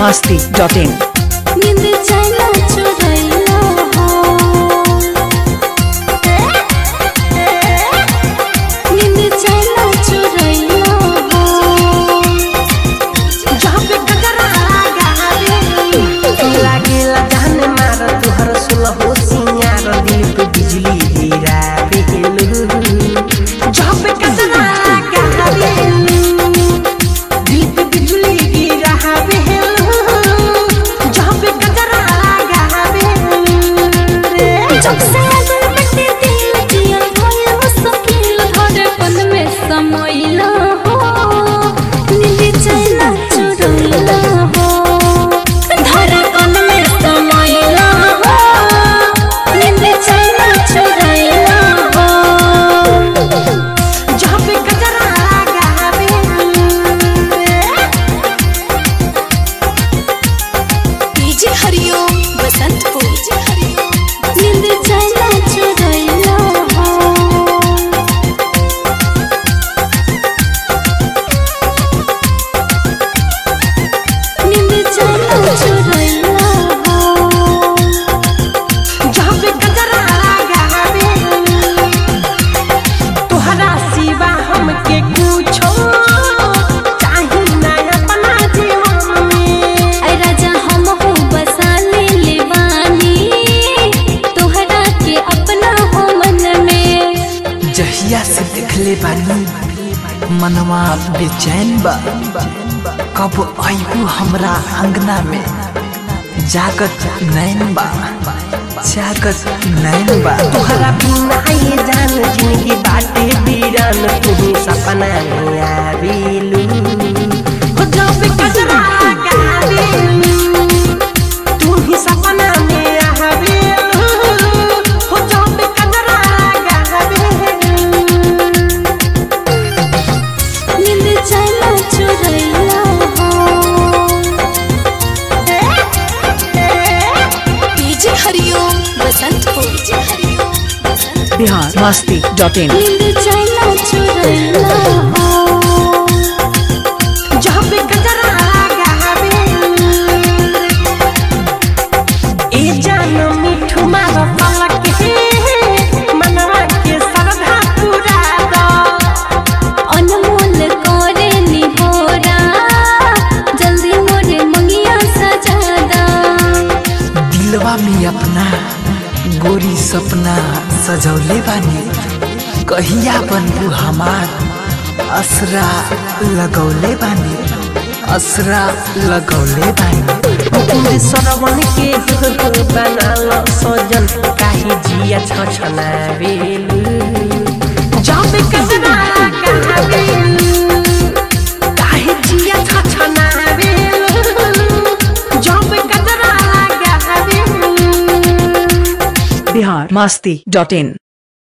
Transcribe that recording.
masti.in. नींद चैना चुरैया हो नींद चैना चुरैया हो जहाँ पे गगरा गावे लागेला जान मार तुहर सुलहो सिंगार दिल पे बिजली गिरा बेलू जहाँ पे गगरा गावे दिल पे बिजली गिरा बेलू जहाँ पे गगरा गावे जब से अगर बटे दिल जिया भइल हो सकील धड़कन में समैला हो नींद चैना चुरैला हो धड़कन में समैला हो नींद चैना चुरैला हो जहाँ पे गगरा गावे डीजे हरिओम बसंतपुर डीजे हरिओम नींद चैना चुरैला हो नींद चैना चुरैला हो जहाँ पे गगरा गावे तोहरा सिवा हमके कुछो चाही ना अपना जीवन में ऐ राजा हम हो बसा ले ले बानी तोहरा के अपना हो मन में जहिया से देखले बानी मनवा बेचैन बा कब आयु हमरा अंगना में जागत नैन बा जागत नैन बा तोहरा बिना ये जान जिंदगी बाटे बीरान तू सपना में आवेलू हो जहाँ पे गगरा गावेलू तू ही सपना में आवेलू हो जहाँ पे गगरा गावेलू नींद चैना चुरैला हो DJ Hariom Basantpur DJ Hariom Basantpur Bihar masti.in. नींद चैना चुरैला हो जहाँ पे गजरा गावे ए जान मिठू मार पलक हे मनवा के सरधा पूरा दो अनमोल करे निहोरा जल्दी मोरे मंगिया सजादा दिलवा में अपना गोरी सपना सजौले बानी कहिया बनबू हमार असरा लगौले बानी असरा लगौले बानी पूरे सरवन के बनाल सजन काहे जिया छछना बेलू जहाँ पे गजरा गावे काहे जिया छछना बेलू जहाँ पे गजरा गावे Bihar masti.in.